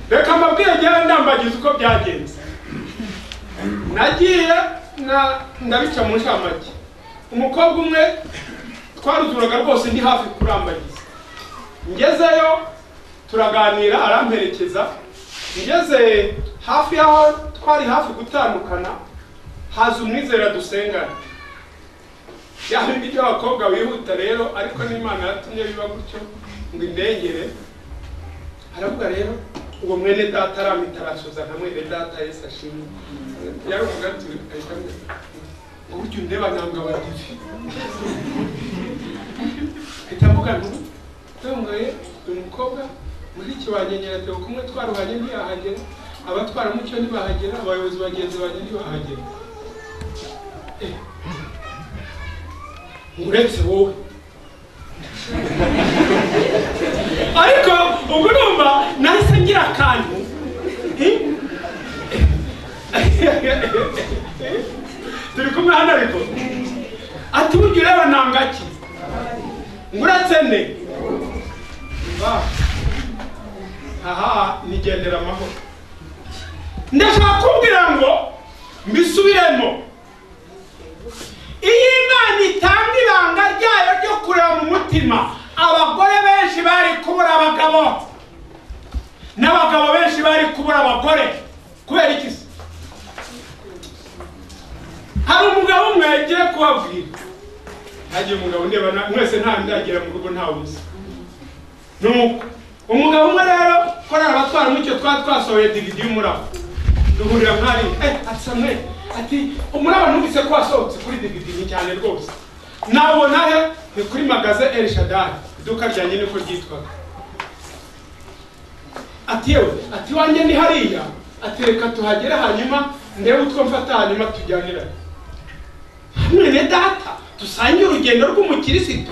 reka mbabwiye njyewe ndambagiza uko byagenze nagiye na ndabica mu ncamake umukobwa umwe twaruzuraga rwose ndi hafi kurambagiza ngezeyo turaganira aramperekeza ngeze hafi y'aho twari hafi gutandukana haza umwizera dusengana bya bindi by'abakobwa wihuta rero ariko n'imana yatumye biba gutyo ngo indengere aravuga rero ubwo mwene data aramita arasoza nka mwene data yesi ashimwe yaruvuga ati ahita amwita uburyo undeba ntabwo abagizi ahita avuga ngo ntongoye uyu mukobwa muri iki wanyenyera dore kumwe twaruhanye ntiyahagera abatwaramucyo ntibahagera abayobozi bagenzi banjye ntibahagera Eh, uretse wowe ariko ubwo numva nahise ngira akantu turi kumwe hano ariko ati burya ureba ntangaki ngo uretse ne Ba. aha nigendera amahoro ndashaka kubwira ngo mbisubiremo iyo imana itanga ibanga ryayo ryo kureba mu mutima abagore benshi bari kubura abagabo n'abagabo benshi bari kubura abagore kubera iki se hari umugabo umwe yagiye kubabwira hagiye umugabo ndeba na- mwese nta ndagira mu rugo ntawe uzi nuko umugabo umwe rero korera abatwara mucyo twari twasohoye digidi y'umuraba duhurira mwari eh ati samwe ati umuraba numvise ko wasohotse kuri digidi ni cyane rwose nabona he ni kuri magaze el shadari iduka ryanjye niko ryitwaga ati yewe ati wanjye ni hariya ati reka tuhagere hanyuma ndebe utwo mfata hanyuma tujyanirane mwene data dusangiye urugendo rw'umukirisito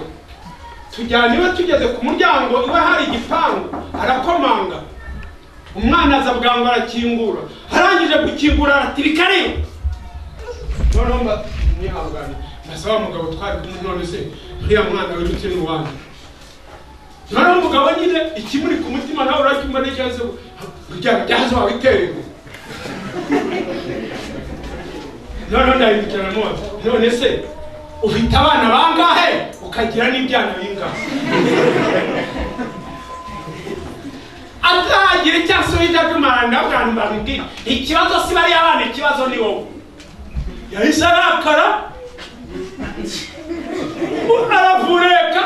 tujyana iwe tugeze ku muryango iwe hari igipangu arakomanga umwana aza bwangu arakingura arangije gukingura aratirika rero noneho mba mwihangane mbese wa mugabo twari kumwe none se uriya mwana wirutse ni uwanjye noneho umugabo nyine ikimuri ku mutima nawe uracyumva n'ikibazo kugira ngo jyaze wawe iterego noneho ndahindukirana mwoza none se ufite abana bangahe ukagira n'ibyana bingahe atagira icyo asubiza by'umwana ndabwira mbabwira ikibazo si bariya abana ikibazo ni wowe yahise arakara aravureka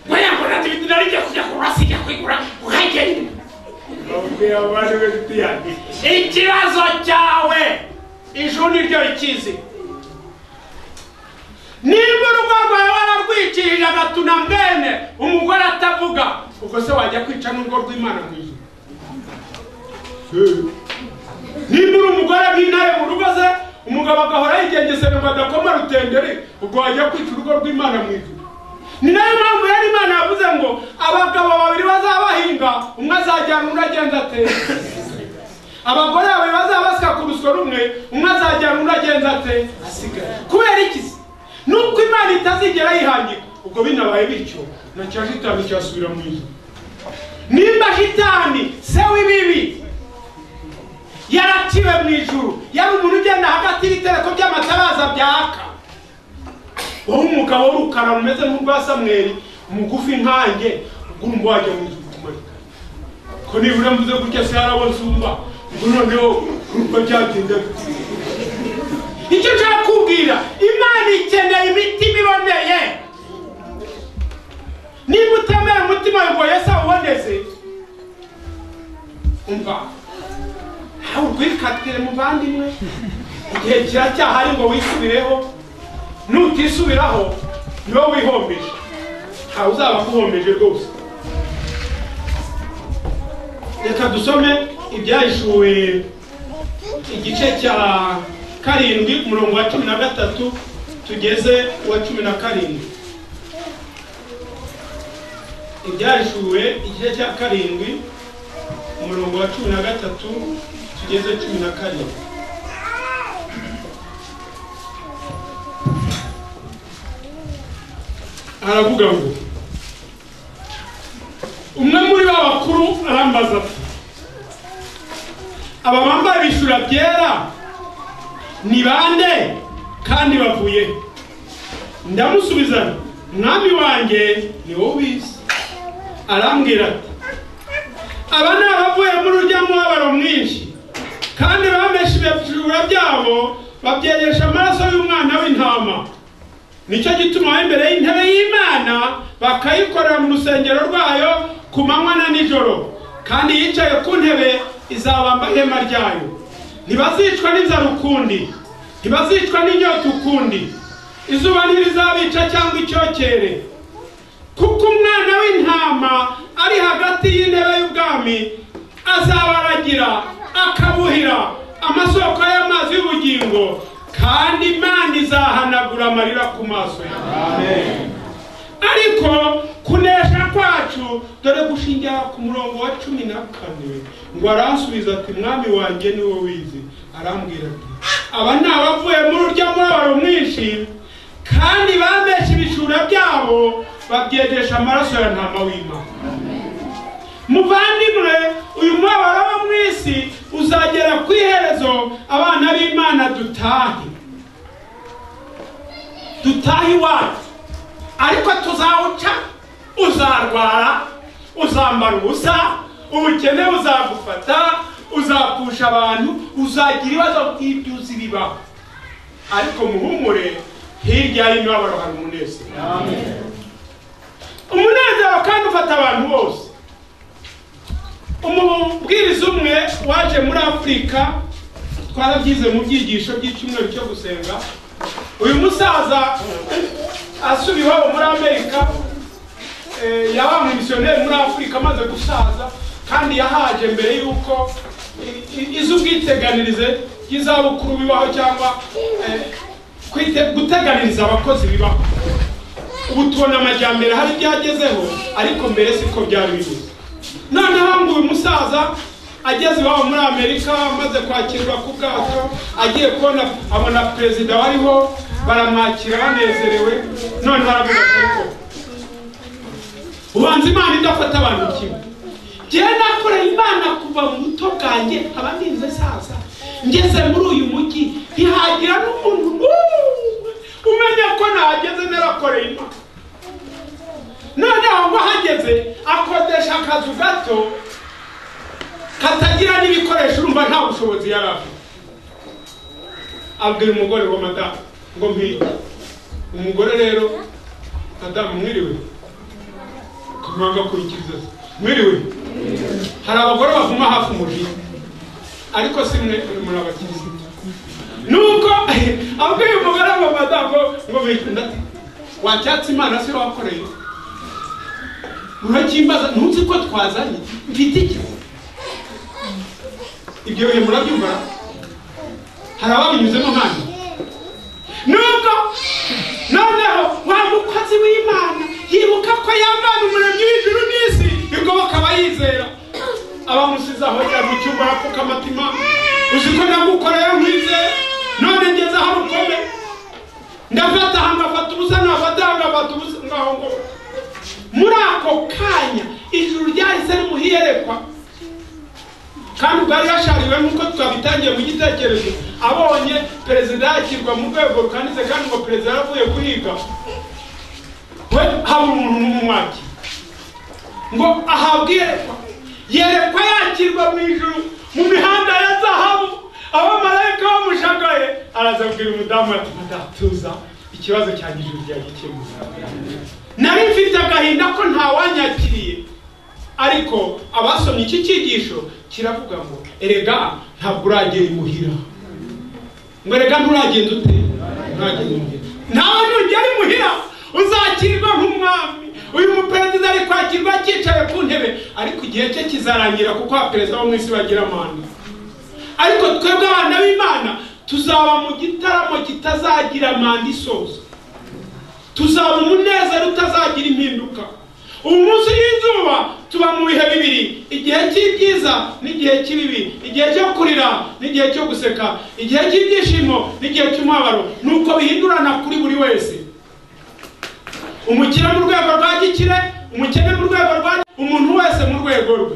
mwayakora ibintu nari ngiye kujya kurasa ijya kwigura ukagenda babwira abana be gutiyange ikibazo cyawe ijuru ni ryo rikizi niba urugo rwawe wararwikirije agatuna mbene umugore atavuga ubwo se wajya kwica n'urwo rw'imana mu ijuru niba uri umugore w'intare mu rugo ze umugabo agahora yigengesera ngo adakoma rutenderi ubwo wajya kwica urugo rw'imana mu ijuru ni nayo mpamvu yari imana yavuze ngo abagabo babiri bazabahinga umwe azajyana undi agenda atera abagore babiri bazaba basakubiswa rumwe umwe azajyana undi agenza ate asigaye kubera iki se nubwo imana itazigera yihangika ubwo binabaye bityo nacya shitani cyasubira mu ijuru nimba shitani se w'ibibi yaraciwe mu ijuru yari umuntu ugenda hagati y'ibitereko by'amatabaza byaka wowe umugabo w'urukara rumeze nk'urwa samweri mugufi nkanjye ugomba wajya mu ijuru kumarika ko nibura mvuze gutya se harabo nsumba ngo noneho uko byagenda bite? icyo nshaka kubwira imana ikeneye imitima iboneye niba utemera umutima wawe ngo yesu awuboneze umva nawe urwikatire muvandimwe igihe kiracyahari ngo wisubireho nutisubiraho niwe wihombeje ntawe uzaba akuhombeje rwose reka dusome ibyahishuwe igice cya karindwi umurongo wa cumi na gatatu tugeze uwa cumi na karindwi ibyahishuwe igice cya karindwi umurongo wa cumi na gatatu tugeze cumi na karindwi aravuga ngo umwe muri ba bakuru arambaza ati aba bambaye ibishura byera ni bande kandi bavuye he? ndamusubiza nti, mwami wanjye ni wowe ubizi arambwira ati aba ni abavuye muri urya mubabaro mwinshi kandi bameshe ibishura byabo babyegesha amaraso y'umwana w'intama nicyo gituma aho imbere y'intebe y'imana bakayikorera mu rusengero rwayo ku manywa na nijoro kandi yicaye ku ntebe izabamba ihema ryayo ntibazicwa n'inzara ukundi ntibazicwa n'inyota ukundi izuba ntirizabica cyangwa icyokere kuko umwana w'intama ari hagati y'intebe y'ubwami azabaragira akabuhira amasoko y'amazi y'ubugingo kandi imana izahanagura amarira ku maso yawe ariko kunesha kwacu dore gushingira ku murongo wa cumi na kane ngo aransubiza ati mwami wanjye ni wowe wizi arambwira ati aba ni abavuye muri urya mubabaro mwinshi kandi bameshe ibishura byabo babyegesha amaraso ya ntama w'imana muvandimwe uyu mubabaro wo mu isi uzagera ku iherezo abana b'imana dutahe dutahe iwacu ariko tuzawuca uzarwara uzambara ubusa ubukene buzagufata uzapfusha abantu uzagira ibibazo by'ibyuzi bibaho ariko muhumure hirya y'imibabaro hari umunezero umunezero kandi ufata abantu bose umubwiriza umwe waje muri afurika twarabyize mu byigisho by'icyumweru cyo gusenga uyu musaza asubiye iwabo muri amerika eh, yabaye umumisiyoneri muri afurika amaze gusaza kandi yahaje mbere y'uko i- i- iz'ubwiteganirize ry'izabukuru bibaho cyangwa eh, kwite- guteganiriza abakozi bibaho ubu tubona amajyambere hari ibyagezeho ariko mbere siko byari bimeze noneho ngo uyu musaza ageze iwabo muri amerika amaze kwakirwa ku bwato agiye kubona abona perezida wariho baramwakira banezerewe noneho aravuga ati ubanza imana idafata abantu kimwe njyewe nakoreye imana kuva mu buto bwanjye nkaba ninze saza ngeze muri uyu mujyi ntihagira n'umuntu n'umwe umenya ko nahageze narakoreye imana noneho ngo ahageze akodesha akazu gato katagira n'ibikoresho urumva nta bushobozi yari afite abwira umugore wa madamu ngo mpite umugore rero madamu mwiriwe kumwanga kurikiriza se mwiriwe hari abagore bavuma hafi umujyi ariko si mwe muri abakirisitu nuko abwiye umugore wa madamu ngo- ngo bikunda wacyatse imana si wakoreye urakimbaza ntuzi ko twazanye mfite iki ibyo bihe murabyumva hari ababinyuzemo nkanje nubwo noneho wa mukozi w'imana yibuka ko yavana umuremyi w'ijuru n'isi ubwo bakaba yizera abamusize aho yari mu cyumba arapfuka amatima uzi ko nagukoreye nkwize none ngeze aho rukomeye ndafata aha ngafata ubusa nafata aha ngafata ubusa ngaho ngo muri ako kanya ijuru ryahise rimuhiyerekwa kandi ubwo yari yashariwe nk'uko twabitangiye mu gitekerezo abonye perezida yakirwa mu rwego rukanitse kandi ngo perezida yaravuye guhiga we habura umuntu n'umwakira ngo ahabwe iyerekwa yerekwa yakirwa mu ijuru mu mihanda ya zahabu abamarayika bamushagaye araza abwira umudamu ati madamu tuza ikibazo cyanjye ijuru ryagikemuye nari mfite agahinda ko ntawanyakiriye ariko abasomye iki cyigisho kiravuga ngo erega ntabwo uragera imuhira ngo erega nturagenda ute nturagenda imuhira nawe nugera imuhira uzakirwa nk'umwami uyu muperezida ari kwakirwa akicaye ku ntebe ariko igihe cye kizarangira kuko abaperezida bo mu isi bagira manda ariko twebwe abana b'imana tuzaba mu gitaramo kitazagira manda isoza tuzaba umunezero utazagira impinduka ubu munsi y'izuba tuba mu bihe bibiri igihe cy'ibyiza n'igihe cy'ibibi igihe cyo kurira n'igihe cyo guseka igihe cy'ibyishimo n'igihe cy'umubabaro ni uko bihindurana kuri buri wese umukire mu rwego rwa gikire umukene mu rwego rwa umuntu wese mu rwego rwe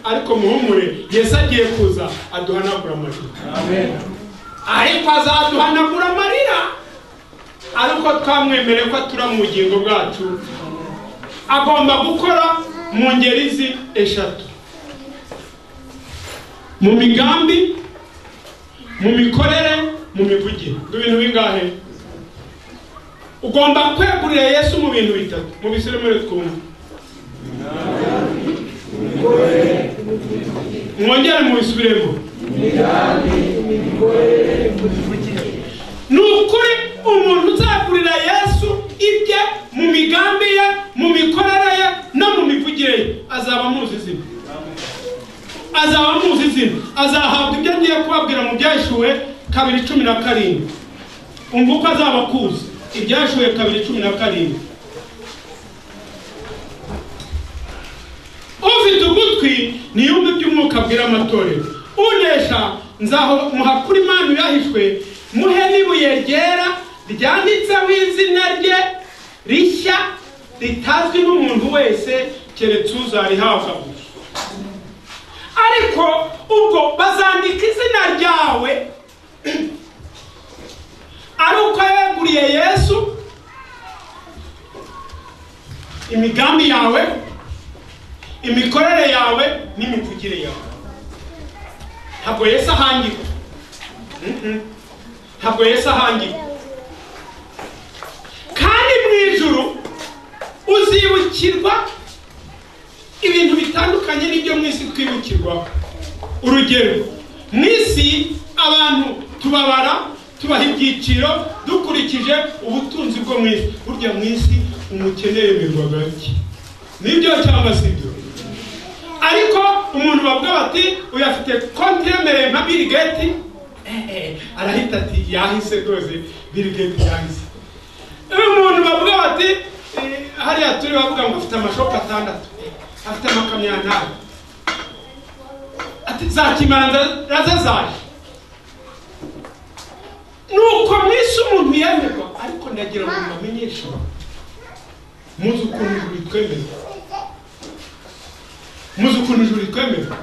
ariko muhumure yesu agiye kuza aduhanagura amarira ariko azaduhanagura amarira ariko twamwemereye ko atura mu bugingo bwacu agomba gukora mu ngeri zi eshatu mu migambi mu mikorere mu mivugire ni ibintu bingahe ugomba kwegurira yesu mu bintu bitatu mu bisore muri twumva mwongere mu bisubiremo ni ukuri umuntu uzagurira yesu ibye mu migambi ye mu mikorere ye no mu mivugire ye azaba amuzi izina azaba amuzi izina azahabwa ibyo agiye kubabwira mu byashyuwe kabiri cumi na karindwi umva uko azaba akuzi ibyashyuwe kabiri cumi na karindwi ufite ugutwi niyumve iby'umwuka abwira amatorero unesha nzaho muhakura imana yahishwe muhe n'ibuye ryera ryanditseho izina rye rishya ritazwi n'umuntu wese keretse uzarihabwa gusa ariko ubwo bazandika izina ryawe ari uko yeguriye yesu imigambi yawe imikorere yawe n'imivugire yawe ntabwo yesu ahangirwa Mhm. ntabwo yesu ahangirwa kandi mu ijuru uzibukirwa ibintu bitandukanye n'ibyo mu isi twibukirwaho urugero mu isi abantu tubabara tubaha ibyiciro dukurikije ubutunzi bwo mu isi burya mu isi umukene yemerwa gake nibyo cyangwa si ibyo ariko umuntu bavuga bati uyu afite konti yemereye nka Bill Gates eh, eh, arahita ati yahise rwose Bill Gates yahise umuntu bavuga bati eh, hariya turi bavuga ngo afite amashopu atandatu eh, afite amakamyo ntabo ati za kimanza zaje nuko mwese umuntu yemerwa ariko ndagira ngo mbamenyeshe muzi ukuntu ijuru ritwemerera muzi ukuntu ijuru ritwemerera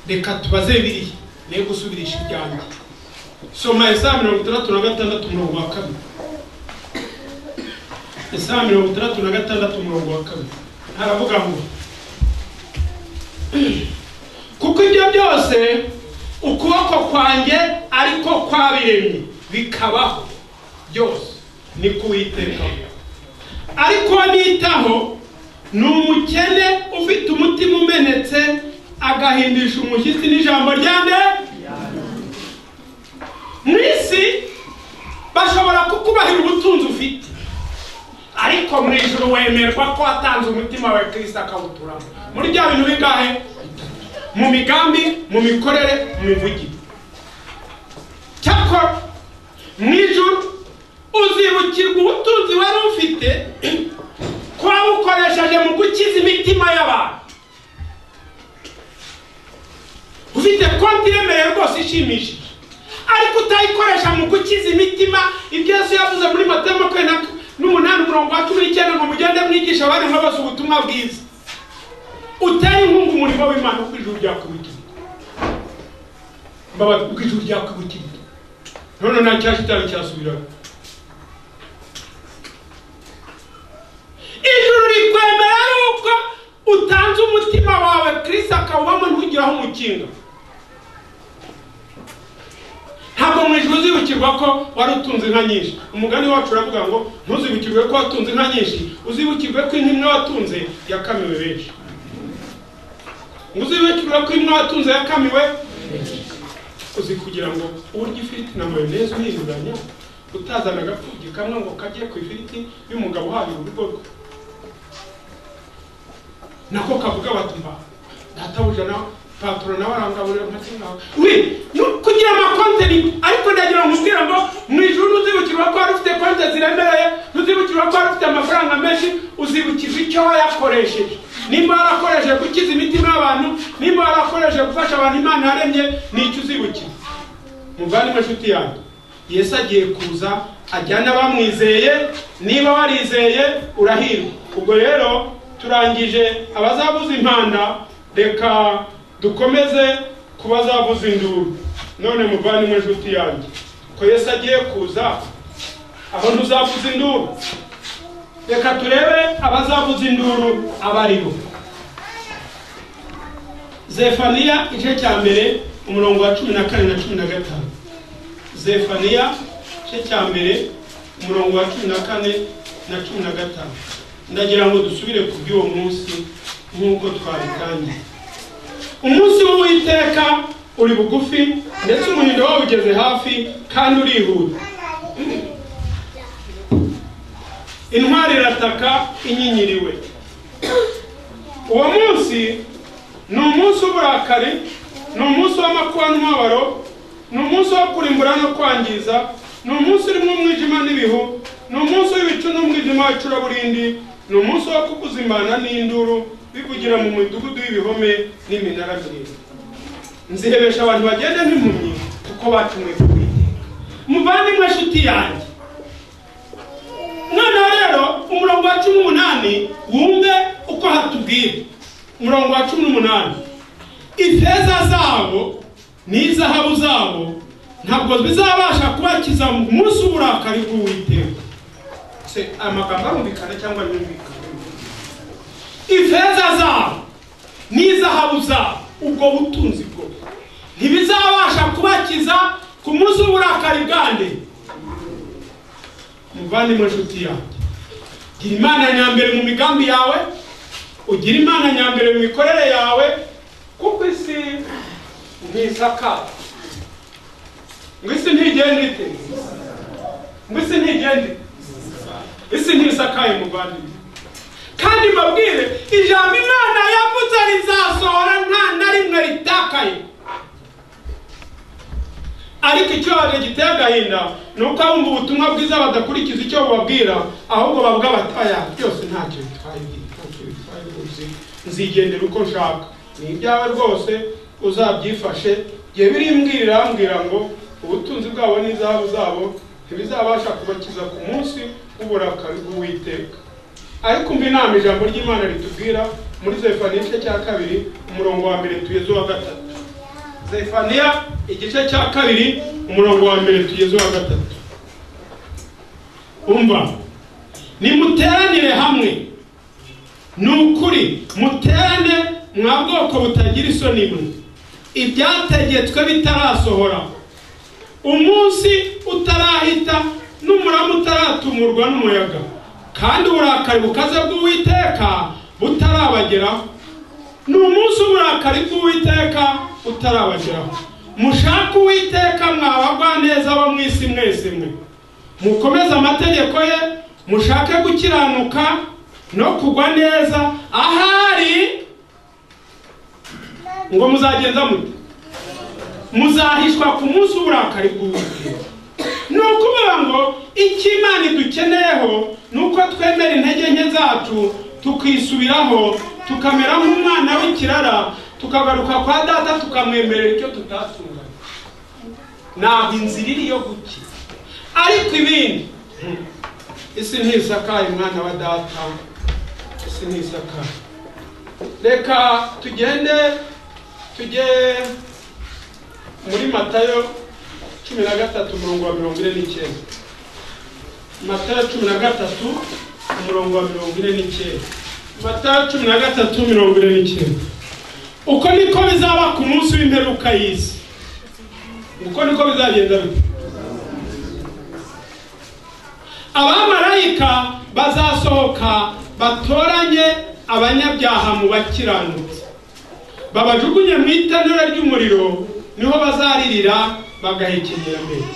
reka tubaze biriya niyo gusubirisha ibyanjye soma isaha mirongo itandatu na gatandatu umurongo wa kabiri isaha mirongo itandatu na gatandatu umurongo wa kabiri haravuga ngo kuko ibyo byose ukuboko kwanjye ariko kwabiremye bikabaho byose ni kuwitekaho ariko nitaho ni umukene ufite umutima umenetse agahindisha umushyitsi n'ijambo rya nde mu isi bashobora kukubahira ubutunzi ufite ariko mu ijoro wemerwa ko watanze umutima wawe kirisita akawuturamo muri bya bintu bingahe mu migambi mu mikorere mu mivugire cyakora mu ijoro uzibukirwa ubutunzi wari ufite ko wawukoresheje mu gukiza imitima y'abantu ufite konti iremereye rwose ishimishije ariko utayikoresha mu gukiza imitima ibyo yesu yavuze muri matayo makumyabiri n'umunani umurongo wa cumi n'icyenda ngo mugende mwigisha abari bose ubutumwa bwiza utari inkunga umurimo w'imana kuko ijuru ryakubitira mbabazi kuko ijuru ryakubitira none nta cyashitani cyasubiraga ijuru rikwemera yuko utanze umutima wawe kirisita akawubamo ntugiraho umukinga ntabwo mu ijuru uzibukirwa ko wari utunze inka nyinshi umugani wacu uravuga ngo ntuzibukirwe ko watunze inka nyinshi uzibukirwe ko inka imwe watunze yakamiwe benshi uzibukirwe ko imwe watunze yakamiwe uzi kugira ngo urye ifiriti na mayoneze uhinduranya utazana agapfugi kamwe ngo kajye ku ifiriti y'umugabo uhahira urugo rwe nako kavuga bati mba databuja na patoro nawe arangaburira nkakingaho we no kugira amakonteri ariko ndagira ngo umbwire ngo mu ijuru ntuzibukirwa ko wari ufite konte ziremereye ntuzibukirwa ko wari ufite amafaranga menshi uzibukirwa icyo wayakoresheje nimba warakoresheje gukiza imitima y'abantu nimba warakoresheje gufasha abantu imana yaremye nicyo uzibukirwa muvandimwe nshuti yanjye yesu agiye kuza ajyana abamwizeye niba warizeye urahirwa ubwo rero turangije abazabuza impanda reka dukomeze kuba zavuza induru none muvandimwe nshuti yanjye ko yesu agiye kuza aho ntuzavuza induru reka turebe abazavuza induru abo ari bo zefaniya igice cya mbere umurongo wa cumi na kane na cumi na gatanu zefaniya igice cya mbere umurongo wa cumi na kane na cumi na gatanu ndagira ngo dusubire ku by'uwo munsi nk'uko twabitangiye umunsi w'uwiteka uri bugufi ndetse umuhindo wawe ugeze hafi kandi urihuta intwari irataka inyinyiriwe uwo munsi ni umunsi w'uburakari ni umunsi w'amakuba n'umubabaro ni umunsi wo kurimbura no kwangiza ni umunsi urimo umwijima n'ibihu ni umunsi w'ibicu n'umwijima w'icuraburindi ni umunsi wo kukuzimana n'induru bivugira mu midugudu y'ibihome n'iminara miremire nzihebesha abantu bagenda nk'impumyi kuko bacumuye ku bwiteka muvandimwe nshuti yanjye noneho rero umurongo wa cumi n'umunani wumve uko hatubwira umurongo wa cumi n'umunani ifeza zabo n'izahabu zabo ntabwo bizabasha kubakiza mu munsi w'uburakari bw'uwiteka se amagambo arumvikana cyangwa yumvikana ifeza zabo n'izahabu zabo ubwo butunzi bwo ntibizabasha kubakiza ku munsi w'uburakari bwanjye muvandimwe nshuti yanjye gira imana nyambere mu migambi yawe ugira imana nyambere mu mikorere yawe kuko isi ntisakara ngo isi ntigende ite ngo isi ntigende isi ntisakaye muvandimwe kandi mbabwire ijambo imana yavuze rizasohora nta na rimwe ritakaye ariko icyorezo giteye agahinda ni uko abumva ubutumwa bwiza badakurikiza icyo bubabwira ahubwo bavuga bataya byose ntacyo bitwaye ntacyo bitwaye rwose nzigendera uko nshaka ni ibyawe rwose uzabyifashe igihe birimbwira arambwira ngo ubutunzi bwabo n'izahabu zabo ntibizabasha kubakiza ku munsi w'uburakari bw'uwiteka ariko umva inama ijambo ry'imana ritubwira muri zefaniya igice cya kabiri umurongo wa mbere tugeze uwa gatatu zefaniya igice cya kabiri umurongo wa mbere tugeze uwa gatatu umva nimuteranire hamwe ni ukuri muterane mwa bwoko butagira isoni mwe ibyategetswe bitarasohora umunsi utarahita n'umurama utaratumurwa n'umuyaga kandi uburakari bukaze bw'uwiteka butarabageraho ni umunsi w'uburakari bw'uwiteka utarabageraho mushake uwiteka mwabagwa neza bo mu isi mwese mwe mukomeze amategeko ye mushake gukiranuka no kugwa neza ahari ngo muzagenza mute muzahishwa ku munsi w'uburakari bw'uwiteka ni ukuvuga ngo icyo imana idukeneyeho ni uko twemera intege nke zacu tukisubiraho tukamera nk'umwana w'ikirara tukagaruka kwa data tukamwemerera icyo tutatunganya ntabwo inzira iri yo gukira ariko ibindi isi ntisakaye umwana wa data isi ntisakaye reka tugende tujye muri matayo cumi na gatatu umurongo wa mirongo ine n'icyenda matayo cumi na gatatu umurongo wa mirongo ine n'icyenda matayo cumi na gatatu mirongo ine n'icyenda uko niko bizaba ku munsi w'imperuka y'isi uko niko bizagenda bite abamarayika bazasohoka batoranye abanyabyaha mu bakiranutse babajugunye mu itanura ry'umuriro niho bazaririra bagahekenyera mbere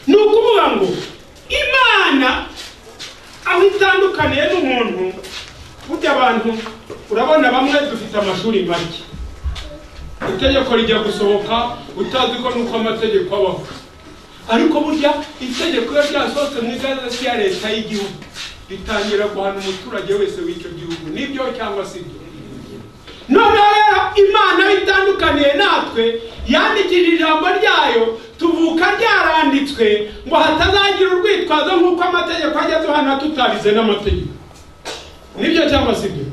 ni ukuvuga ngo imana aho itandukaniye n'umuntu burya abantu urabona bamwe dufite amashuri make itegeko rijya gusohoka utazi ko nuko amategeko abaho ariko burya itegeko iyo ryasohotse mu igazeti ya leta y'igihugu ritangira guhana umuturage wese w'icyo gihugu nibyo cyangwa si ibyo noneho rero imana bitandukaniye natwe yandikishije ijambo ryayo tuvuka ryaranditswe ngo hatazagira urwitwazo nk'uko amategeko ajya duhana tutabize n'amategeko nibyo cyangwa si ibyo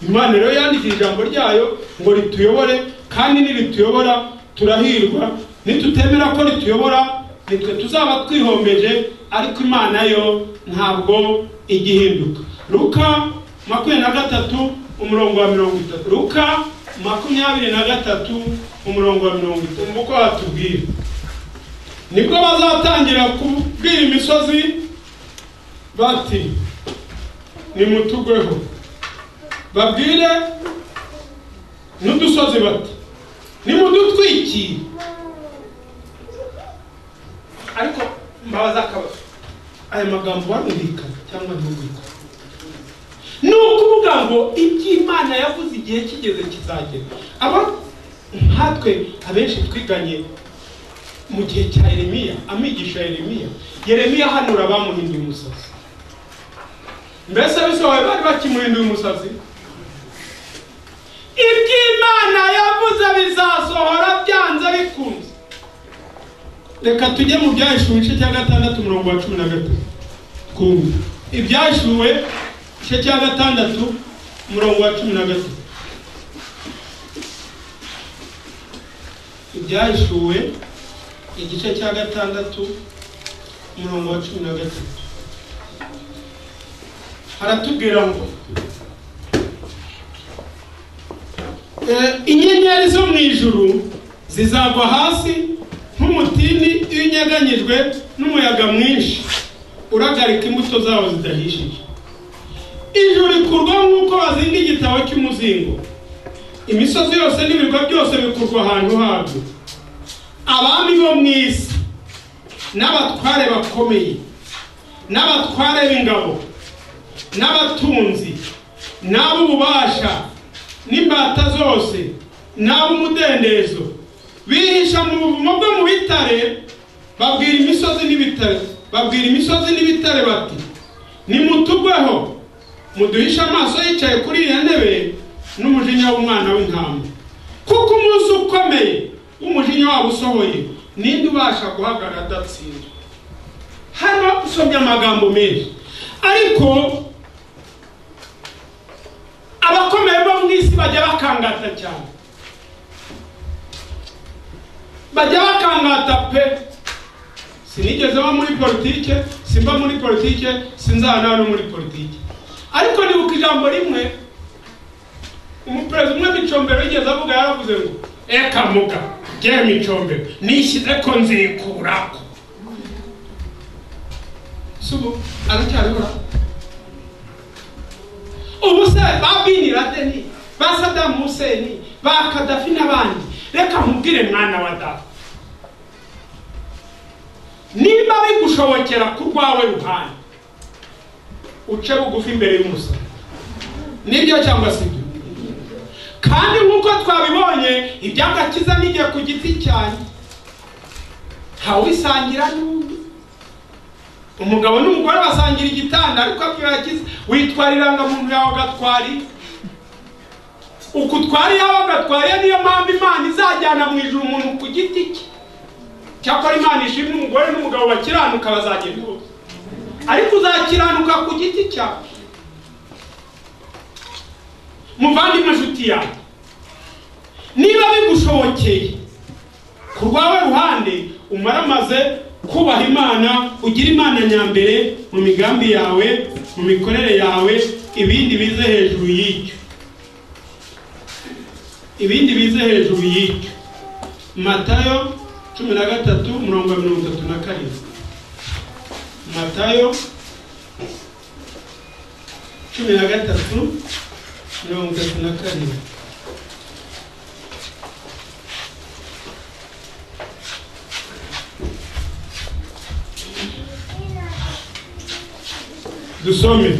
imana rero yandikira ijambo ryayo ngo rituyobore kandi nirituyobora turahirwa nitutemera ko rituyobora nitwe tuzaba twihombeje ariko imana yo ntabwo igihinduka ruka makumyabiri na gatatu umurongo wa mirongo itatu ruka makumyabiri na gatatu umurongo wa mirongo itatu uko watubwira nibwo bazatangira kubwira imisozi bati nimutugweho babwire n'udusozi bati nimudutwikiye ariko mbabaza akabazo aya magambo barumvikana cyangwa ntumvikana ni ukuvuga ngo iby'imana yavuze igihe kigeze kizagera aba nkatwe abenshi twiganye mu gihe cya yeremiya amigisha yeremiya yeremiya hanura bamuhinduye umusazi mbese bisobanuye bari bakimuhinduye umusazi iby'imana yavuze bizasohora byanze bikunze reka tujye mu byahishuwe igice cya gatandatu umurongo wa cumi na gatatu ibyahishuwe igice cya gatandatu umurongo wa cumi na gatatu ibyahishuwe igice cya gatandatu umurongo wa cumi na gatatu haratubwira ngo "Eh, inyenyeri zo mu ijuru zizagwa hasi nk'umutini iyo unyeganyijwe n'umuyaga mwinshi uragarika imbuto zawo zidahishije ijuru rikurwa nk'uko bazinga igitabo cy'umuzingo imisozi yose n'ibirwa byose bikurwa ahantu habyo abami bo mu isi n'abatware bakomeye n'abatware b'ingabo n'abatunzi n'ab'ububasha n'imbata zose n'ab'umudendezo bihisha mu buvumo bwo mu bitare babwira imisozi n'ibitare babwira imisozi n'ibitare bati nimutugweho muduhishe amaso yicaye kuri iyo ntebe n'umujinya w'umwana w'intama kuko umunsi ukomeye umujinya wabo usohoye ninde ubasha guhagarara adatsinda hano usomye amagambo menshi ariko abakomeye bo mu isi bajya bakangata cyane bajya bakangata pe sinigeze mba muri politike simba muri politike sinzana no muri politike ariko nibuka ijambo rimwe umuperezida umwe w'icombero yigeze avuga yaravuze ngo eka muga jya micombero nishyize ko nzikuraho si ubu aracyaribura ubu se ba bini radeni ba sadamu huseni ba kadafi n'abandi reka nkubwire mwana wa data niba bigushobokera ku rwawe ruhande uce bugufi imbere y'umusa nibyo cyangwa si ibyo kandi nk'uko twabibonye iby'agakiza n'igihe ku giti cyane ntawubisangira n'undi umugabo n'umugore basangira igitanda ariko akibakiza witwara irangamuntu yawe agatwara iye uko utwara iyawe agatwara iye niyo mpamvu imana izajyana mu ijuru umuntu ku giti cye cyakora imana ishimwe umugore n'umugabo bakiranuka bazagenda bose ariko uzakiranuka ku giti cyawe muvandimwe inshuti yawe niba bigushobokeye ku rwawe ruhande umaramaze kubaha imana ugira imana nyambere mu migambi yawe mu mikorere yawe ibindi bize hejuru y'icyo ibindi bize hejuru y'icyo matayo cumi na gatatu mirongo mirongo itatu na karindwi matayo cumi na gatatu mirongo itatu na karindwi dusome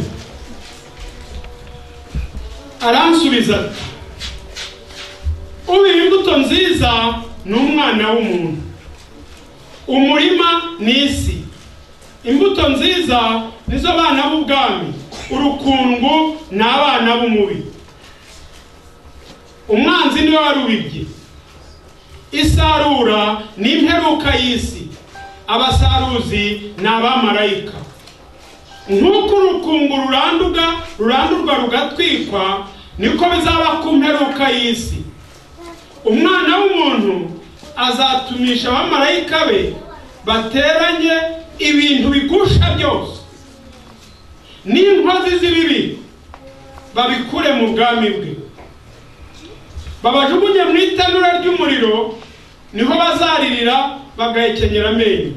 aransubiza ati ubira imbuto nziza ni umwana w'umuntu umurima ni isi imbuto nziza nizo bana b'ubwami urukungu ni abana b'umubi umwanzi niwe warubibye isarura ni imperuka y'isi abasaruzi ni abamarayika nk'uko urukungu ruranduga rurandurwa rugatwikwa niko bizaba ku mperuka y'isi umwana w'umuntu azatumisha abamarayika be bateranye ibintu bigusha byose n'inkozi z'ibibi babikure mu bwami bwe babajugunye mu itanura ry'umuriro niho bazaririra bagahekenyera amenyo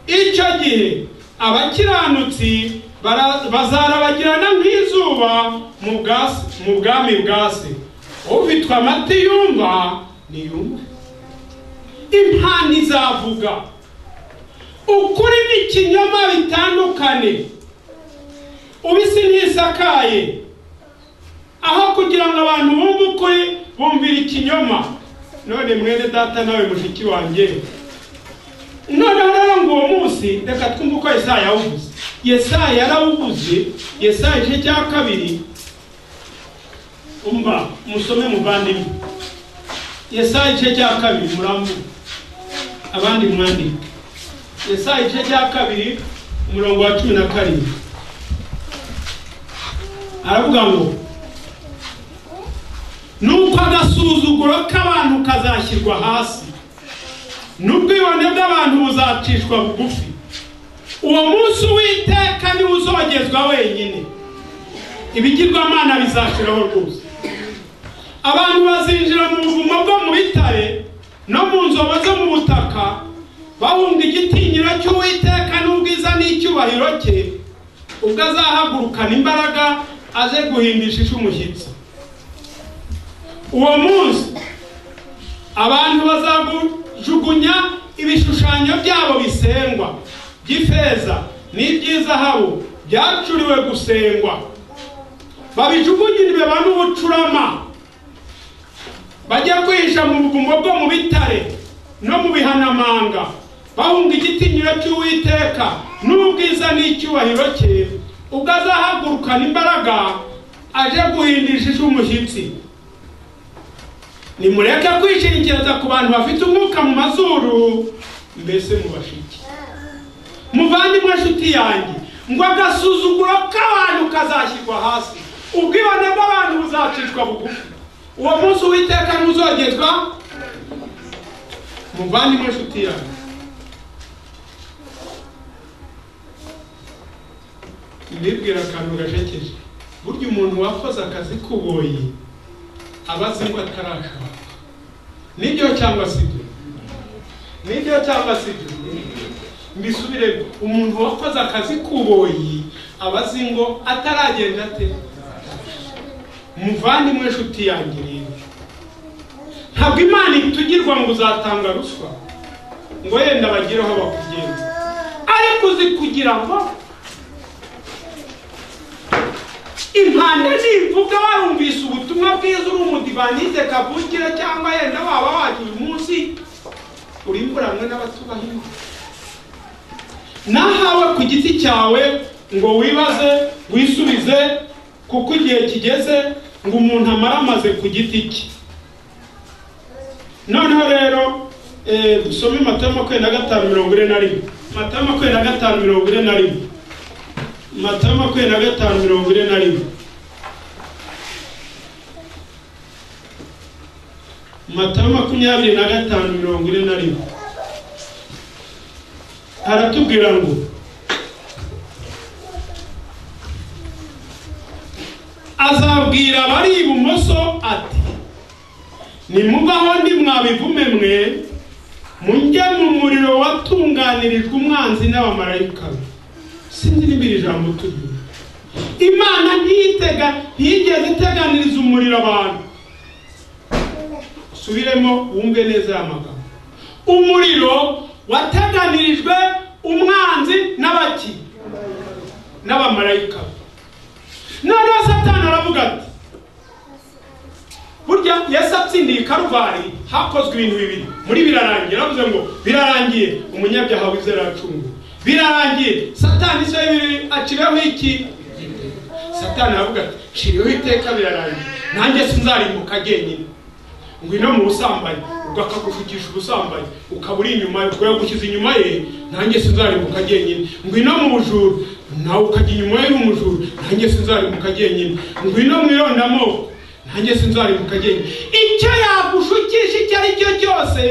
icyo gihe abakiranutsi bara- bazarabagirana nk'izuba mu bwasi- mu bwami bwa se ufitwe amati yumva niyumve impano izavuga ukuri n'ikinyoma bitandukane ubisi ntisakaye aho kugira ngo abantu bumve ukuri bumvira ikinyoma none mwene data nawe mushiki wanjye noneho rero ngo uwo munsi reka twumve uko yesaya yawuvuze yesaya yarawuvuze yesaya igice cya kabiri umva musome muvandimwe yesaya igice cya kabiri muramu abandi mwandike yesaya igice cya kabiri umurongo wa cumi na karindwi aravuga ngo nuko agasuzuguro k'abantu kazashyirwa hasi n'ubwibone bw'abantu buzacishwa bugufi uwo munsi uwiteka niwe uzogezwa wenyine ibigirwamana bizashiraho rwose abantu bazinjira mu buvumo bwo mu bitare no mu nzobo zo mu butaka bahunga igitinyiro cy'uwiteka n'ubwiza n'icyubahiro cye ubwo azahagurukana imbaraga aze guhindisha isi umushyitsi uwo munsi abantu bazajugunya ibishushanyo byabo bisengwa by'ifeza n'iby'izahabu byacuriwe gusengwa babijugunyiriwe ba n'ubucurama bajya kwihisha mu buvumo bwo mu bitare no mu bihanamanga bahunga igitinyiro cy'uwiteka n'ubwiza n'icyubahiro cye ubwo azahagurukana imbaraga aje guhindisha isi umushyitsi nimureke kwishingikiriza ku bantu bafite umwuka mu mazuru mbese mubashike muvandimwe nshuti yanjye ngo agasuzuguro k'abantu kazashyirwa hasi ubwibone bw'abantu buzacishwa bugufi uwo munsi uwiteka ntuzogezwa muvandimwe nshuti yanjye ndibwira akantu gajekeje burya umuntu wakoze akazi k'ubuyi aba azi ngo atarashaka nibyo cyangwa si byo nibyo cyangwa si byo mbisubire umuntu wakoze akazi k'ubuyi aba azi ngo ataragenda ate muvandimwe nshuti yanjye rero ntabwo imana itugirwa ngo uzatanga ruswa ngo yenda bagire aho bakugenza ariko uzi kugira ngo impande nivuga warumvise ubutumwa bwiza uri umudivanize kavukire cyangwa yenda waba waje uyu munsi urimburanwe n'abatubaha imana nahawe ku giti cyawe ngo wibaze wisubize kuko igihe kigeze ngo umuntu amara amaze ku giti cye noneho rero eh, dusome mata ya makumyabiri na gatanu mirongo ine na rimwe mata ya makumyabiri na gatanu mirongo ine na rimwe mata ya makumyabiri na gatanu mirongo ine na rimwe mata ya makumyabiri na gatanu mirongo ine na rimwe aratubwira ngo azabwira abari ibumoso ati nimubaho ndi mwabivume mwe mujye mu muriro watunganirijwe umwanzi n'abamarayika be sinzi niba iri jambo turyo imana ntiyitega ntiyigeze iteganiriza umuriro abantu subiremo wumve neza aya magambo umuriro wateganirijwe umwanzi n'abaki n'abamarayika be noneho satani aravuga ati burya yesu atsindiye i karuvali hakozwe ibintu bibiri muri birarangiye aravuze ngo birarangiye umunyabyaha wizera aracunguwe birarangiye satani se aciraho iki satani aravuga ati ciriho iteka birarangiye nanjye sinzarimbuka jyenyine ngwino mu busambanyi ubwo akagushukisha ubusambanyi ukaba uri inyuma ubwo yagushyize inyuma ye nanjye sinzarimbuka jyenyine ngwino mu bujuru nawe ukajya inyuma ye y'umujuru nanjye sinzarimbuka jyenyine ngwino mu irondamoko nanjye sinzarimbuka agenda icyo yagushukisha icyo ari cyo cyose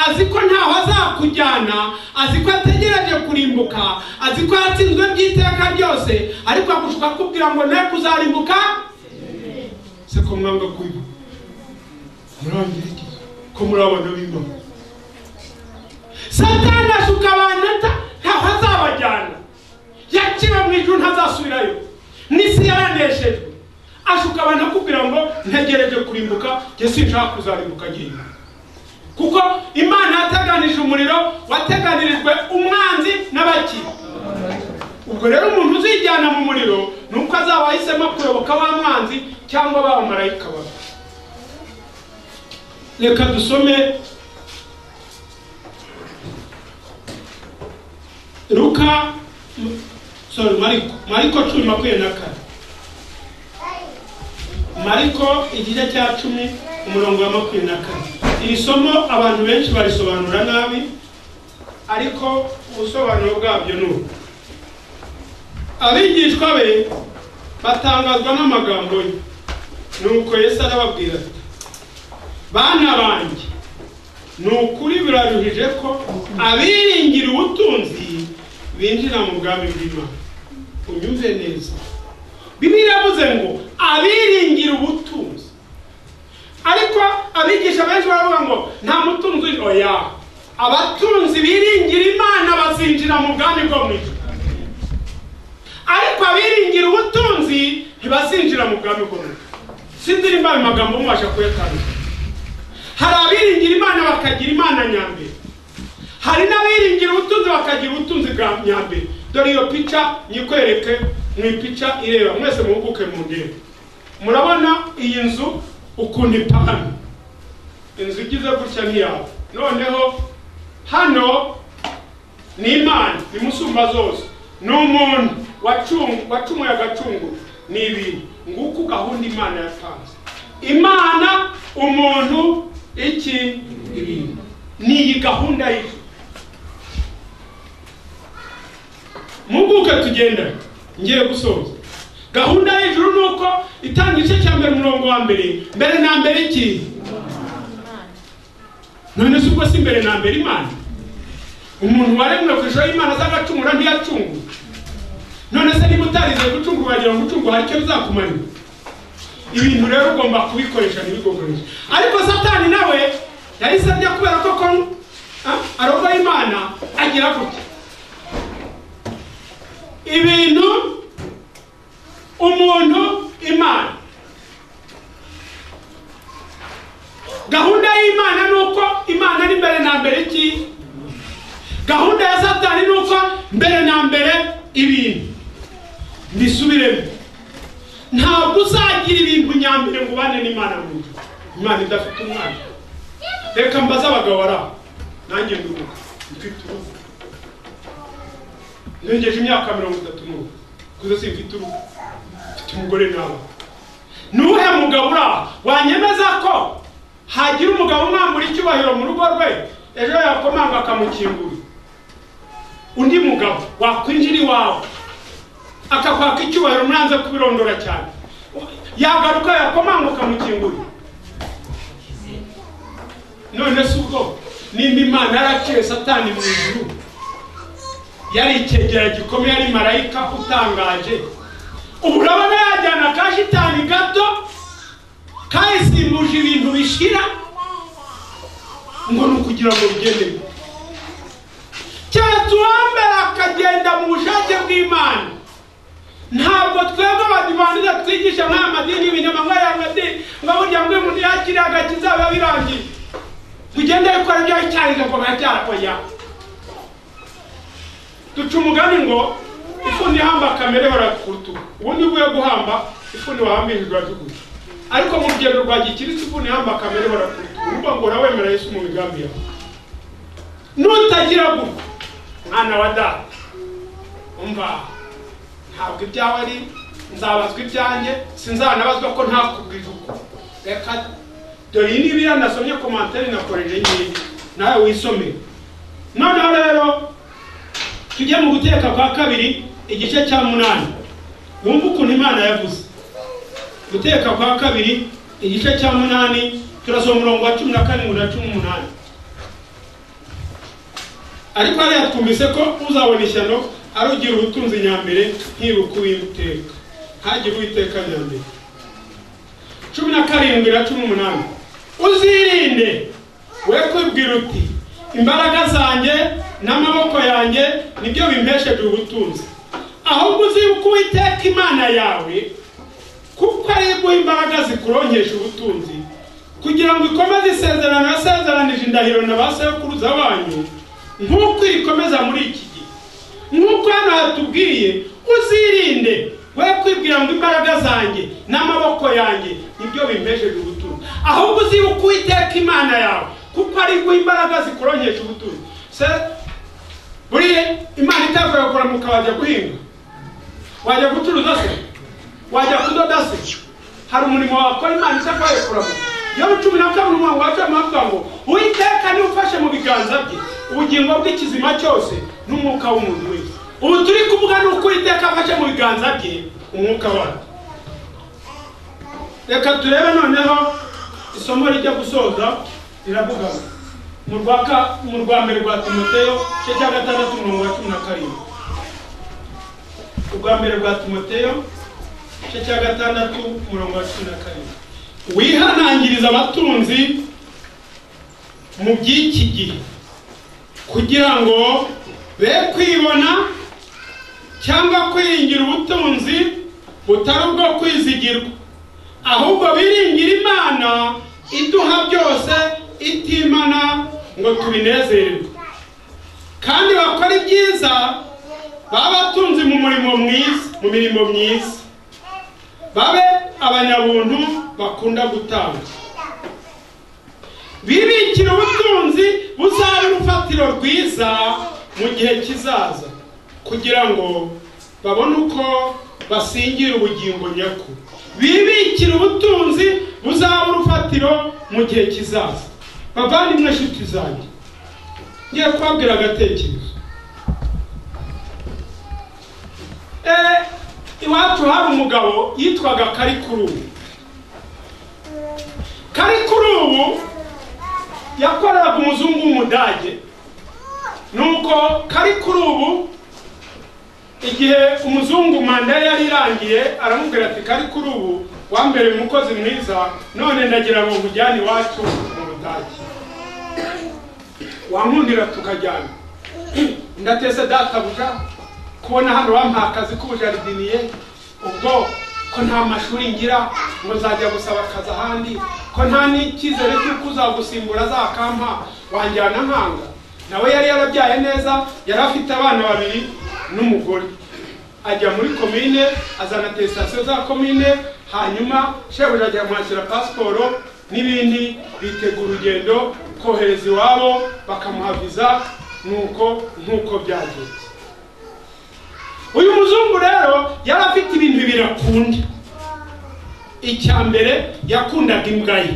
azi ko ntaho azakujyana azi ko ategereje kurimbuka azi ko yatsinzwe by'iteka ryose ariko agushuka akubwira ngo nawe kuzarimbuka se ko mwanga kubiba muri abangiriki ko muri abana b'imana satani ashuka abantu ata- ntaho azabajyana yakiwe mu ijuru ntazasubirayo n'isi yaraneshejwe ashuka abantu akubwira ngo ntegereje kurimbuka njye sinshaka kuzarimbuka agenda kuko imana yateganije umuriro wateganirijwe umwanzi n'abakiri ubwo rero umuntu uzijyana mu muriro ni uko azaba ahisemo kuyoboka ba mwanzi cyangwa ba marayika babi reka dusome luka sorry mariko mariko cumi makumyabiri na kane mariko igice cya cumi umurongo wa makumyabiri na kane iri somo abantu benshi barisobanura nabi ariko ubusobanuro bwabyo ni ubu abigishwa be batangazwa n'amagambo ye nuko yesu arababwira ati bana banjye ni ukuri biraruhije ko abiringira ubutunzi binjira mu bwami bw'imana unyumve neza bibiliya iravuze ngo abiringira ubutunzi ariko abigisha benshi baravuga ngo nta mutunzi uje oya abatunzi biringira imana bazinjira mu bwami bwo mu ijuru ariko abiringira ubutunzi ntibazinjira mu bwami bwo mu ijuru sinzi nimba ayo magambo mubasha kuyatandukanya hari abiringira imana bakagira imana nyambere hari n'abiringira ubutunzi bakagira ubutunzi bwa nyambere dore iyo pica nyikwereke mu ipica ireba mwese muhuguke mu ndembe murabona iyi nzu ukuntu ipana inzu igize gutya ntiyawe noneho hano ni imana ni musumba zose ni umuntu wacungu- wacumuye agacunguru ni ibintu nguko gahunda imana yatanze imana umuntu iki ibintu ni iyi gahunda y'ijuru mpuguke tugenda ngiye gusoza gahunda y'ijuru ni uko itanga igice cya mbere umurongo wa mbere mbere na mbere iki none se ubwo si mbere na mbere imana umuntu waremwe ku ishusho y'imana azagacungura ntiyacungura none se niba utarize gucungura wagira ngo ucungura hari icyo bizakumarira ibintu rero ugomba kubikoresha ntibigukoreshe ariko satani nawe yahise ajya kubera ko ko ah, arogoye imana agira gutya ibintu umuntu imana gahunda y'imana ni uko imana ari mbere na mbere iki gahunda ya satani ni uko mbere na mbere ibintu mbisubiremo ntabwo uzagira ibintu nyambere ngo ubane n'imana mu nzu imana idafite umwana reka mbaze abagabo bari aho nanjye ndubuka mfite uruhu ntegereje imyaka mirongo itatu n'ubu kuko si mfite urugo mfite umugore nawe ni uwuhe mugabo uri aha wanyemeza ko hagira umugabo umwambura icyubahiro mu rugo rwe ejo yakomanga akamukingura undi mugabo wakwinjira iwawe akakwaka icyubahiro mwanze kubirondora cyane yagaruka yakomanga ukamukingura none se ubwo nimba imana yaraciye satani mu ijuru yari icyegera gikomeye ari marayika utangaje ubu urabona yajyana ka shitani gato kayisimbuje ibintu bishira ngo ni ukugira ngo bigende gute. keretse uwambere akagenda mu bushake bw'imana ntabwo twebwe abadivantize twigisha nk'aya madini ibinyamanywa ya madini ngo burya ngo umuntu yakiriye agakiza biba birangiye tugende gukora ibyo icyayi gakomera cyarakoyaho duca umugani ngo ifuni ihamba kamere barakurutuka ubundi uvuye guhamba ifuni wahambirije urajugunya ariko mu rugendo rwa gikirisi ifuni ihamba kamere barakurutuka uruvuga ngo urawemera yesu mu migambi yawe nutagira gutya mwana wa data umva ntabwo ibyawe ari nzabazwa ibyanjye sinzanabazwa ko ntakubwije uko reka dore iyi ni biriya nasomye komantere nakoreje ngiyi nawe wisomere noneho rero tujye mu guteka kwa kabiri igice cya munani wumva ukuntu imana yavuze guteka kwa kabiri igice cya munani turasoma umurongo wa cumi na karindwi na cumi n'umunani ariko hariya twumvise ko uzabona ishyano ari ugira ubutunzi nyambere ntibuka uwiteka ntagire uwiteka nyambere cumi na karindwi na cumi n'umunani uzirinde we kwibwira uti imbaraga zanjye n'amaboko yanjye nibyo bimpesheje ubutunzi ahubwo uzibuke uwiteka imana yawe kuko aribwo imbaraga zikuronkesha ubutunzi kugira ngo ikomeze isezerano yasezeranije indahiro na ba sekuruza banyu nk'uko irikomeza muri iki gihe nk'uko hano hatubwiye uzirinde we kwibwira ngo imbaraga zanjye n'amaboko yanjye nibyo bimpesheje ubutunzi ahubwo uzibuke uwiteka imana yawe kuko aribwo imbaraga zikuronkesha ubutunzi se buriya imana itavuye kuramuka wajya guhinga wajya gucuruza se wajya kudoda se hari umurimo wakora imana isakaye kuramuka yobu cumi na kabiri umurongo wa cumi avuga ngo uwiteka niwe ufashe mu biganza bye ubugingo bw'ikizima cyose n'umwuka w'umuntu wese ubu turi kuvuga ni uko uwiteka afashe mu biganza bye umwuka wacu reka turebe noneho isomo rijya gusoza riravuga ngo mu rwa ka- mu rwa mbere rwa timoteyo igice cya gatandatu umurongo wa cumi na karindwi ubwa mbere bwa timoteyo igice cya gatandatu umurongo wa cumi na karindwi wihanangiriza abatunzi mu by'iki gihe kugira ngo be kwibona cyangwa kwiringira ubutunzi butari ubwo kwizigirwa ahubwo biringira imana iduha byose itimana ngo tubinezererwe kandi bakora ibyiza baba batunze mu murimo mwiza mu mirimo myiza babe abanyabuntu bakunda gutanga bibikira ubutunzi buzaba urufatiro rwiza mu gihe kizaza kugira ngo babone uko basingira ubugingo nyakuri bibikira ubutunzi buzaba urufatiro mu gihe kizaza bavandimwe nshuti zanjye ngiye kubabwira agatekerezo Eh, iwacu hari umugabo yitwaga karikurubu karikurubu yakoreraga umuzungu w'umudage nuko karikurubu igihe umuzungu manda ye yari irangiye aramubwira ati karikurubu wambereye umukozi mwiza none ndagira ngo nkujyane iwacu mu budage wankundira tukajyana ndateze databuja kubona hano bampaye akazi k'ubujaridiniye ubwo ko nta mashuri ngira ngo nzajya gusaba akazi ahandi ko nta n'icyizere cy'uko uzagusimbura azakampa wanjyana nkanga nawe yari yarabyaye neza yari afite abana babiri n'umugore ajya muri komine azana atesitasiyo za komine hanyuma shebuja ajya kumwakira pasiporo n'ibindi bitegura urugendo kohereza iwabo bakamuha viza nuko nk'uko byagenze uyu muzungu rero yari afite ibintu bibiri akunda icya mbere yakundaga imbwa ye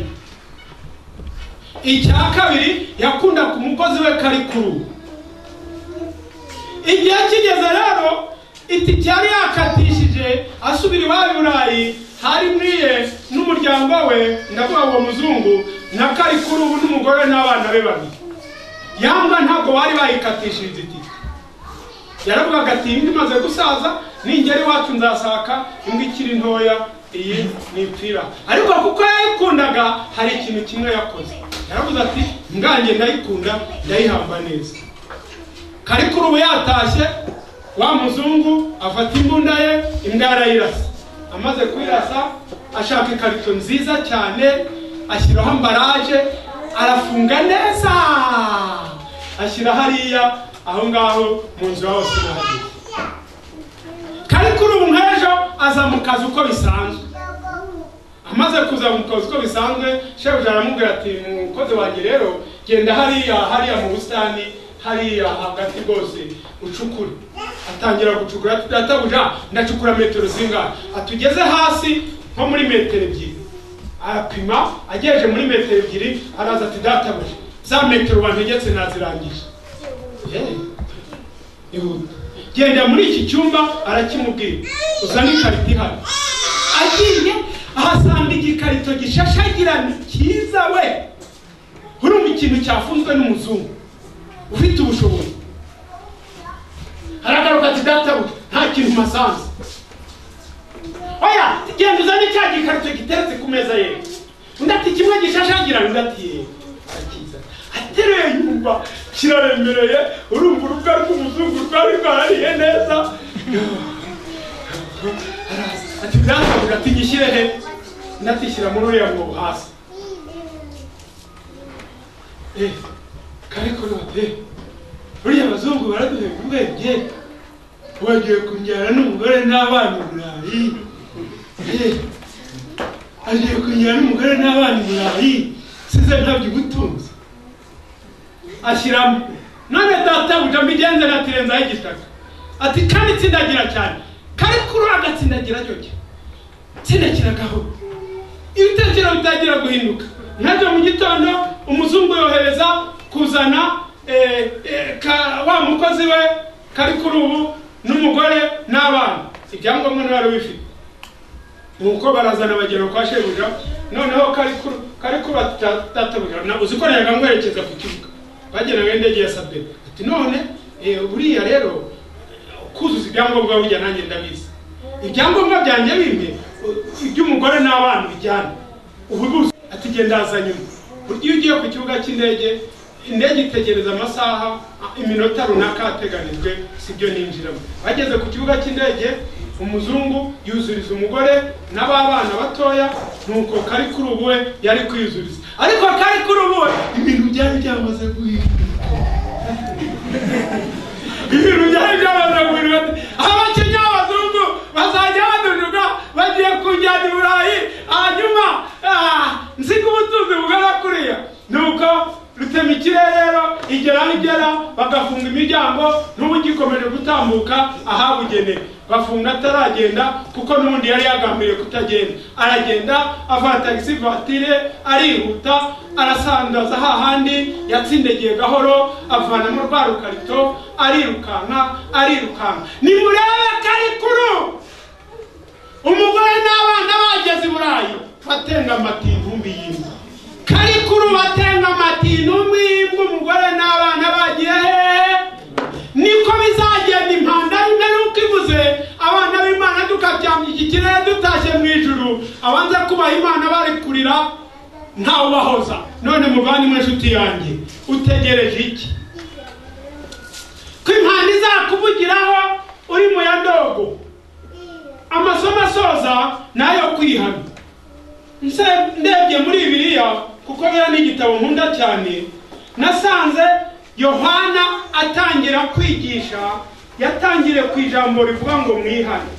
icya kabiri yakundaga umukozi we kari kuru igihe kigeze rero itike yari yakatishije asubira iwabo i burayi hari mwiye n'umuryango we ndavuga uwo muzungu na kari kuri ubu n'umugore we n'abana be babiri yamba ntabwo bari bayikatishije itike yaravugaga ati iyi imaze gusaza ningera iwacu nzasaka imbwa ikiri ntoya iyi nipfira ariko kuko yayikundaga hari ikintu kimwe yakoze yaravuze ati ngange ndayikunda ndayihamba neza kari kuri ubu yatashye wa muzungu afata imbunda ye imbwa yarayirasa amaze kuyirasa ashaka ikarito nziza cyane ashyiraho ambaraje arafunga neza ashyira hariya aho ngaho mu nzu iwabo sinahageze kari kuri ubu nk'ejo aza mu kazi uko bisanzwe amaze kuza mu kazi uko bisanzwe shebuja aramubwira ati mukozi wanjye rero genda hariya hariya mu busitani hariya hagati rwose ucukure atangira gucukura ati databuja ndacukura metero zingahe atugeze hasi nko muri metero ebyiri arapima agejeje muri metero ebyiri araza ati databuja za metero wantegetse nazirangije Eh, ihuta genda muri iki cyumba arakimubwira uzane ikarita ihari agiye ahasanga igikarito gishashagirana cyiza we urumva ikintu cyafunzwe n'umuzungu ufite ubushobozi aragaruka ati databuja nta kintu masanze oya genda uzane cya gikarito giteretse ku meza ye undi ati kimwe gishashagirana undi ati yewe arakiza ateruye yumva kiraremereye urumva urubwa rw'umuzungu rwari rwahariye neza araza ati databuja ati gishyire he undi ati shyira muri uriya mwobo hasi eh kariko note buriya abazungu baraduheka ubwenge wagiye kunjyana n'umugore n'abana i burayi Eh, agiye kunjyana n'umugore n'abana i burayi size ntabyo ugutunze ashyiramo none databuja mbigenze natirenzaho igitaka ati kandi tsindagira cyane kari kuri agatsindagira cyo cye tsindakira gahoro ibitekerezo bitangira guhinduka nkajya mu gitondo umuzungu yohereza kuzana eh, eh, ka- wa mukozi we kari kuri ubu n'umugore n'abana ibyangombwa ntibari bifite nuko barazana bagera kwa shebuja noneho kari kuri kari kuri atatabuja uzi ko nayaga nkwerekeza ku kibuga bageraga indege ya sabine ati none eh, buriya rero kuzuza ibyangombwa burya nanjye ndabizi ibyangombwa byanjye bimwe u- iby'umugore n'abana bijyana ubu buzi ati genda haza nyuma burya iyo ugiye ku kibuga cy'indege indege itegereza amasaha a- iminota runaka yateganijwe sibyo ninjiramo bageze ku kibuga cy'indege umuzungu yuzuriza umugore n'ababana batoya nuko kari kuri ubu we yari kwiyuzuriza ariko kari kuri ubu we ibintu byari byamaze guhinduka ibintu byari byamaze guhinduka abakenya b'abazungu bazajya baduduka bagiye kunjyana i burayi hanyuma ah, nsiga ubutunzi bugana kuriya nuko rutema ikirerero igera aho igera bagafunga imiryango n'ubu gikomeje gutambuka ahabugenewe bafunga ataragenda kuko n'ubundi yari yagambiriye kutagenda aragenda avana tagisi vatire arihuta arasandaza hahandi yatsindegeye gahoro avanamo rwa rukarito arirukanka arirukanka nimurebe karikuru umugore n'abana bageze i burayi batenga amata intumbi y'imva karikuru batenga amata intumbi y'imva umugore n'abana bagiye hehe niko bizagenda impanda rimwe nuko ivuze abana b'imana tukaryamya iki kirere dutashye mu ijuru abanza kubaha imana bari kurira ntawubahoza none muvandimwe nshuti yanjye utegereje iki ko impanda izakuvugiraho uri mu ya ndogo amasomo asoza nayo kwihana nse ndebye muri biriya kuko biriya ni igitabo nkunda cyane nasanze yohana atangira kwigisha yatangire ku ijambo rivuga ngo mwihane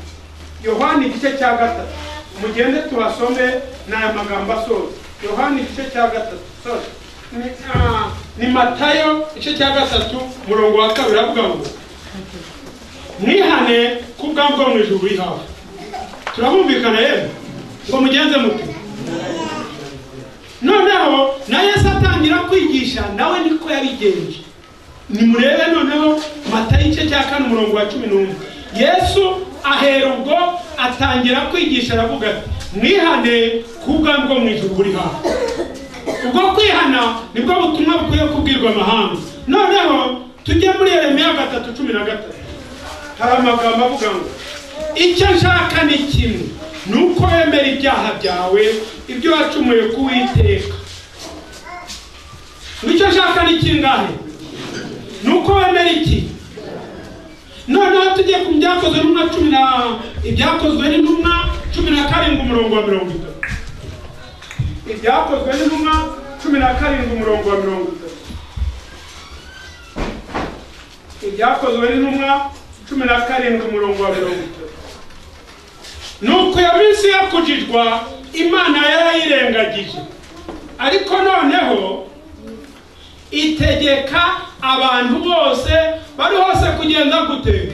yohana igice cya gatatu mugende tuhasome n'aya magambo asoza yohana igice cya gatatu soza ni, ah, ni matayo igice cya gatatu umurongo wa kabiri avuga ngo mwihane ku bwami bwo mu ijuru buri hafi turabumvikana yewe ngo mugenze muti noneho na yesu atangira kwigisha nawe niko yabigenje nimurebe noneho mata igice cya kane umurongo wa cumi n'umwe yesu ahera ubwo atangira kwigisha aravuga ati mwihane ku bwami bwo mu ijuru buri hafi ubwo kwihana nibwo butumwa bukwiye kubwirwa amahanga noneho tujye muri yeremiya gatatu cumi na gatatu hari amagambo avuga ngo icyo nshaka ni kimwe ni uko wemera ibyaha byawe ibyo wacumuye ku witeka icyo nshaka ni kingahe ni uko wemera iki noneho tujye ku byakozwe n'umwa cumi na ibyakozwe n'intumwa cumi na karindwi umurongo wa mirongo itatu ibyakozwe n'intumwa cumi na karindwi umurongo wa mirongo itatu ibyakozwe n'intumwa cumi na karindwi umurongo wa mirongo itatu nuko iyo minsi yo kujijwa imana yarayirengagije ariko noneho itegeka abantu bose bari hose kugenda gute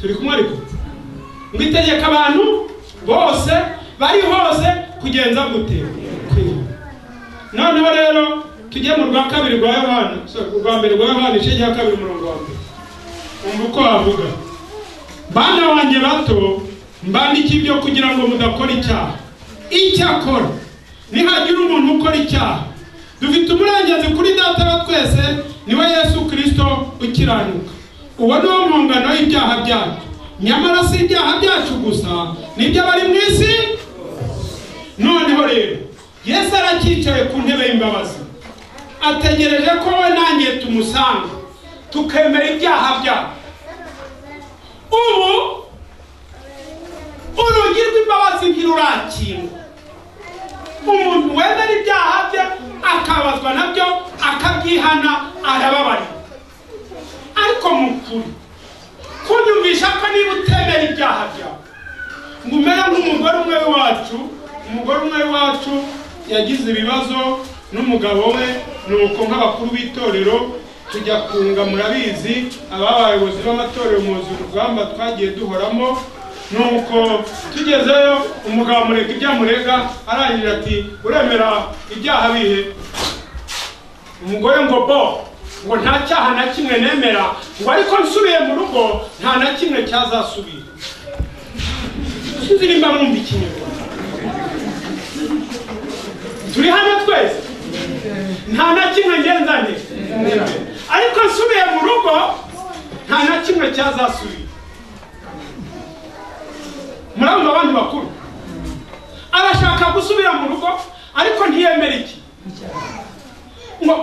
turi kumwe ariko ngo itegeka abantu bose bari hose kugenza gute kwiyubaha noneho rero tujye mu rwa kabiri rwa yohana sorry, urwa mbere rwa yohana igice cya kabiri umurongo wa mbere umva uko havuga bana wanjye bato mbandike ibyo kugira ngo mudakora icyaha icyakora nihagira umuntu ukora icyaha dufite uburenganzira kuri data wa twese niwe yesu kirisito ukiranuka uwo niwo mpungano y'ibyaha byacu nyamara si ibyaha byacu gusa n'iby'abari mu isi noneho rero yesu aracyicaye ku ntebe y'imbabazi ategereje ko we nanjye tumusanga tukemera ibyaha byacu ubu urugi rw'imbabazi ntirurakingwa umuntu wemera ibyaha bye akabazwa nabyo akabyihana arababara ariko mu kuri kunyumvisha ko niba utemera ibyaha byawe ngo umere nk'umugore umwe w'iwacu umugore umwe w'iwacu yagize ibibazo n'umugabo we ni uko nk'abakuru b'itorero tujya kunga murabizi ababayobozi b'amatorero muzi urugamba twagiye duhoramo nuko tugezeyo umugabo amureka ibyo amurega arangira ati uremera ibyaha bihe umugore ngo bo ngo nta cyaha na kimwe nemera ngo ariko nsubiye mu rugo nta na kimwe cyazasubira sinzi nimba mwumva ikinyarwanda turi hano twese nta na kimwe ngenzane ariko nsubiye mu rugo nta na kimwe cyazasubira murabona abandi bakuru arashaka gusubira mu rugo ariko ntiyemera iki ngo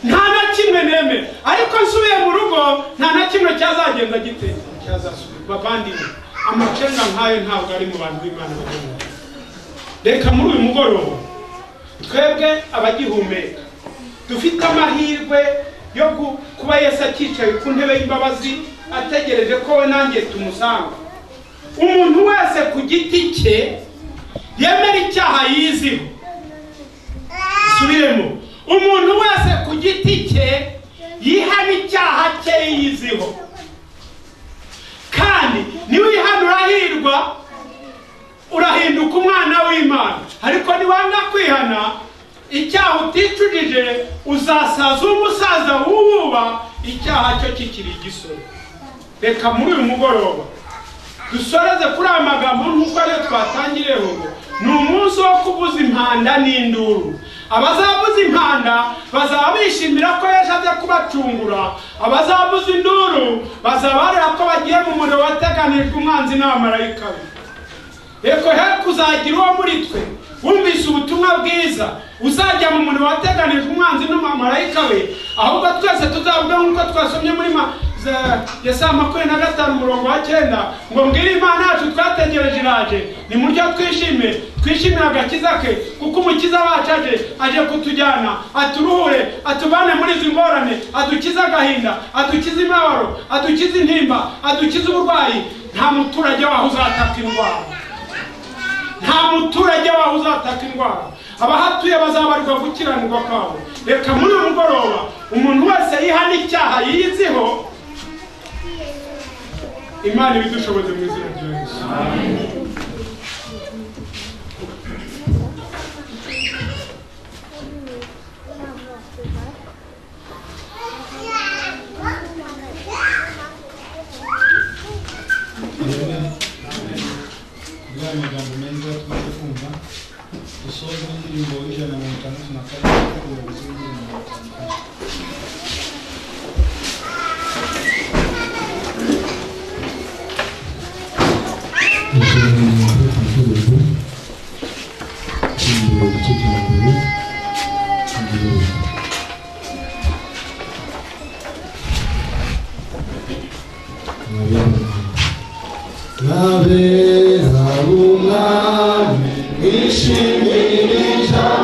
nta na kimwe nemera ariko nsubiye mu rugo nta na kimwe cyazagenda gite cyazasubira bavandimwe amacenga nk'ayo ntabwo ari mu bantu b'imana bagenda reka muri uyu mugoroba twebwe abagihumeka dufite amahirwe yo kuba yesu akicaye ku ntebe y'imbabazi ategereje ko we nanjye tumusanga umuntu wese ku giti cye yemera icyaha yiziho subiremo umuntu wese ku giti cye yihana icyaha cye yiziho kandi niba wihana urahirwa urahinduka umwana w'imana ariko niwanga kwihana icyaha uticujije uzasaza umusaza w'uwuba icyaha cyo kikiri igisoro reka muri uyu mugoroba dusoreze kuri aya magambo nk'uko ariyo twatangireho ngo ni umunsi wo kubuza impanda n'induru abazabuza impanda bazaba bishimira ko yesu aje kubacungura abazabuza induru bazabarira ko bagiye mu muriro wateganijwe umwanzi n'abamarayika be reko he kuzagira uwo muri twe wumvise ubutumwa bwiza uzajya mu muriro wateganijwe umwanzi n'abamarayika be ahubwo twese tuzavuga nk'uko twasomye muri ma ya saa makumyabiri na gatanu umurongo wa cyenda ngo mbwire imana yacu twategereje iraje ni muryo twishime twishimire agakiza ke kuko umukiza wacu aje aje kutujyana aturuhure atubane muri izi ngorane adukize agahinda adukize imibabaro adukize intimba adukize uburwayi nta muturage waho uzataka indwara nta muturage waho uzataka indwara abahatuye bazabarwa gukiranirwa kwabo reka muri uyu mugoroba umuntu wese yihana icyaha yiziho imana ibidushoboze mu izina rya yesu muri aya magambo meza tumaze kumva dusoza n'indirimbo y'ijana na mirongo itandatu na kane umuyobozi w'indirimbo mirongo itanu na kane Nabeza umwami, ishimira ijambo